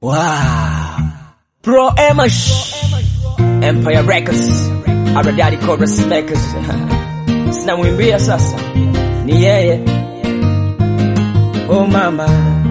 Wow. Pro Emash. Empire Records. Aradadi Chorus Makers. Sinamwimbia sasa. Ni yeye. Oh mama.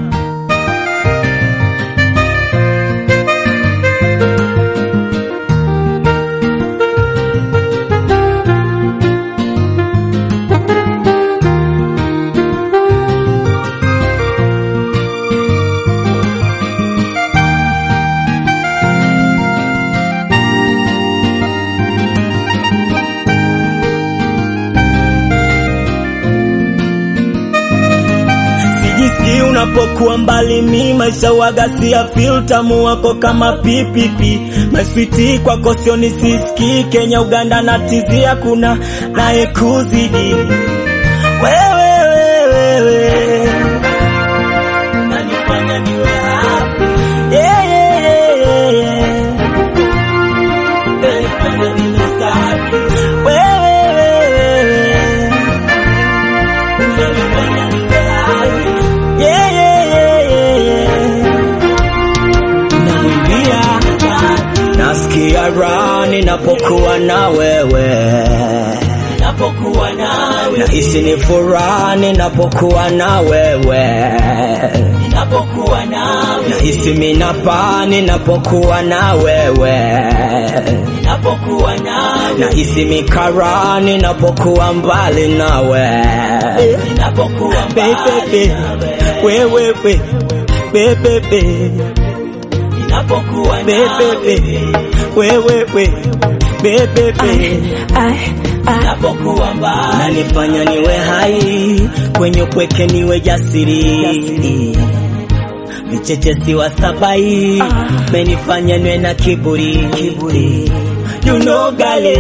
Sijisikii unapokuwa mbali, mi maisha wagasia filter wako kama pipipi maswiti kwako sioni sisikii. Kenya, Uganda na tizia kuna naye kuzidi wewe wewe wewe nanifanya niwe happy yeah, yeah, yeah, yeah. Nanifanya niwe safi wewe wewe wewe unanifanya niwe happy yeah, yeah, yeah, yeah, yeah. Namwimbia Nasikia raha ninapokuwa na wewe. napokuwa nawe Nahisi ni furaha ninapokuwa na wewe. napokuwa nawe Nahisi minapa ninapokuwa na wewe. napokuwa nawe Nahisi mikara ninapokuwa mbali nawe. napokuwa Baby, wewe we, baby, napokuwa baby, wewe we, baby. napokuwa mbali Nanifanya niwe hai kwenye upweke, niwe jasiri, vicheche wa sabai, menifanya niwe na kiburi, kiburi. You know gale,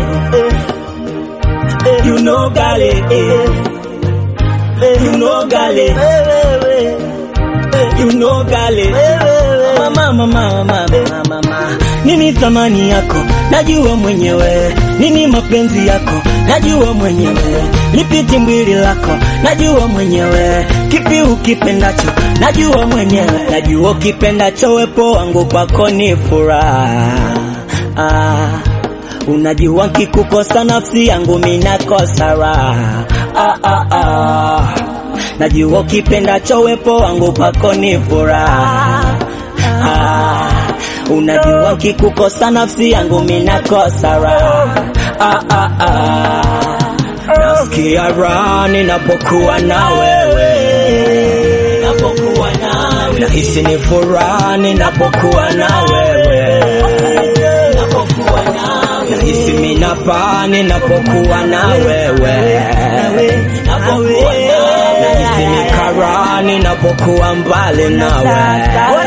you know gale, you know gale, you know gale. Mama, mama, mama, mama, mama. Nini thamani yako najua mwenyewe, nini mapenzi yako najua mwenyewe, lipi timbwili lako najua mwenyewe, kipi ukipendacho najua mwenyewe, najua ukipendacho, wepo wangu kwako ni furaha ah. Unajua nkikukosa nafsi yangu minakosa raha ah, ah, ah. Najua ukipendacho, wepo wangu kwako ni furaha ah. Unajua nkikukosa nafsi yangu minakosa raha ah, ah, ah. Nasikia raha ninapokuwa na wewe, napokuwa nawe nahisi ni furaha ninapokuwa na wewe, napokuwa nawe nahisi minapa ninapokuwa na wewe, napokuwa nahisi mikara ninapokuwa mbali nawe.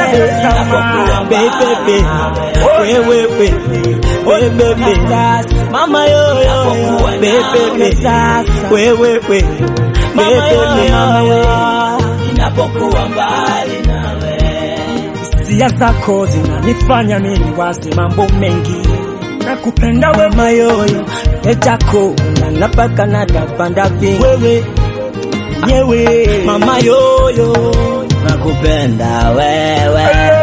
Baby, wewe we, wewe baby, mama yo yo, baby, wewe we, baby, mama yo. napokuwa mbali nawe Hisia zako zinanifanya mimi wazi mambo mengi, nakupenda we mayoyo etako nanapaka natapanda vingi wewe yewe mama yoyo nakupenda wewe